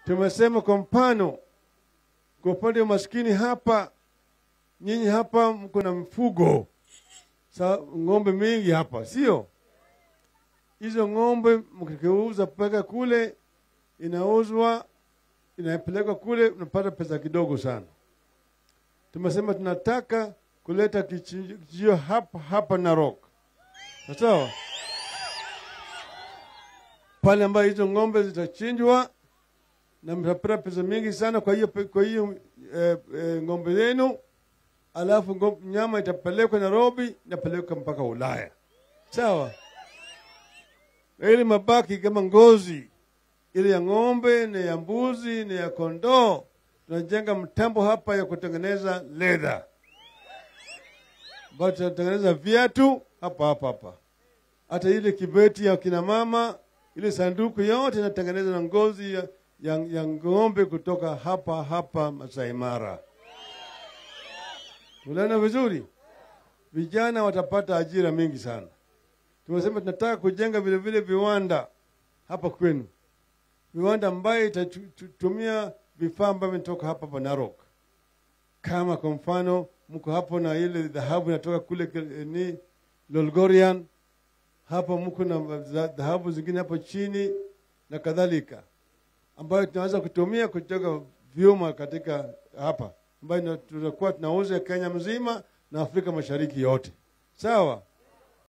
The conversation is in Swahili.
Tumesema kwa mfano, kwa upande wa maskini hapa, nyinyi hapa mko na mfugo sa ng'ombe mingi hapa, sio? Hizo ng'ombe mkiuza mpaka kule, inauzwa inapelekwa kule, unapata pesa kidogo sana. Tumesema tunataka kuleta kichinjio hapa hapa Narok, sawa? Pale ambayo hizo ng'ombe zitachinjwa na mtapata pesa mingi sana. Kwa hiyo kwa hiyo eh, eh, ng'ombe yenu, alafu ng'ombe, nyama itapelekwa Nairobi, inapelekwa mpaka Ulaya, sawa? Ili mabaki kama ngozi ile ya ng'ombe na ya mbuzi na ya kondoo, tunajenga mtambo hapa ya kutengeneza leather, ambayo tunatengeneza viatu hapa hapa hapa. Hata ile kibeti ya kina mama, ile sanduku yote inatengenezwa na ngozi ya, ya, ya ng'ombe kutoka hapa hapa Masai Mara. Tunaona vizuri, vijana watapata ajira mingi sana. Tumesema tunataka kujenga vile vile viwanda hapa kwenu, viwanda ambayo itatumia vifaa ambavyo vinatoka hapa hapa Narok, kama kwa mfano mko hapo na ile dhahabu inatoka kule ni Lolgorian, hapa mko na dhahabu zingine hapo chini na kadhalika, ambayo tunaweza kutumia kutoka vyuma katika hapa, ambayo tutakuwa tunauza Kenya mzima na Afrika Mashariki yote, sawa.